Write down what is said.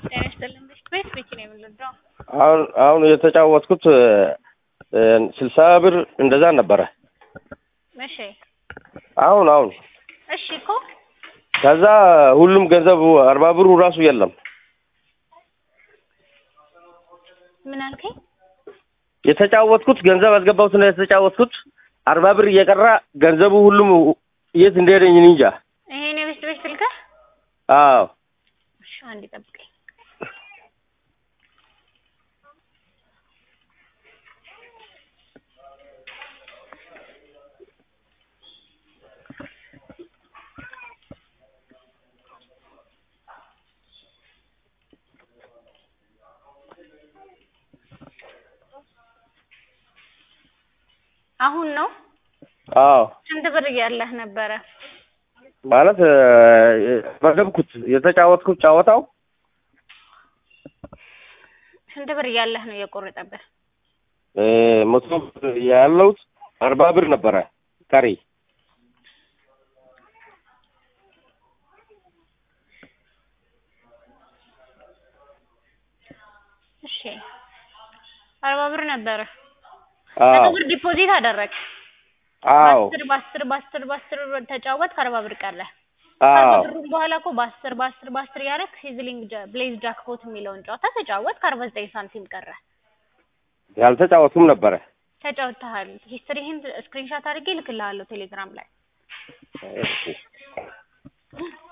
ጤና ይስጥልን ቤት ቤት ቤት ነው የምንረዳው። አሁን አሁን የተጫወትኩት ስልሳ ብር እንደዛ ነበረ። እሺ አሁን አሁን እሺ እኮ ከዛ ሁሉም ገንዘቡ አርባ ብሩ ራሱ የለም። ምን አልከኝ? የተጫወትኩት ገንዘብ አስገባሁት ነው የተጫወትኩት አርባ ብር እየቀራ ገንዘቡ ሁሉም የት እንደሄደኝ እኔ እንጃ። ይሄን የቤት ቤት ስልክህ? አዎ እሺ አንዴ ጠብቀኝ። አሁን ነው አዎ ስንት ብር እያለህ ነበረ? ማለት መገብኩት የተጫወትኩት ጫወታው ስንት ብር እያለህ ነው የቆረጠብህ? መቶ ብር ያለውት አርባ ብር ነበረ ቀሪ እሺ አርባ ብር ነበረ። አዎ መቶ ብር ዲፖዚት አደረግ አዎ በአስር በአስር በአስር በአስር ብር ተጫወት ከአርባ ብር ቀረ። ከአርባ አዎ ብሩም በኋላ እኮ በአስር በአስር በአስር እያደረግ ሲዝሊንግ ጃ- ብሌዝ ጃክፖት የሚለውን ጨዋታ ተጫወት ከአርባ ዘጠኝ ሳንቲም ቀረ። ያልተጫወትኩም ነበረ። ተጫውተሃል። ሂስትሪህን ስክሪንሻት አድርጌ እልክልሃለሁ ቴሌግራም ላይ። እሺ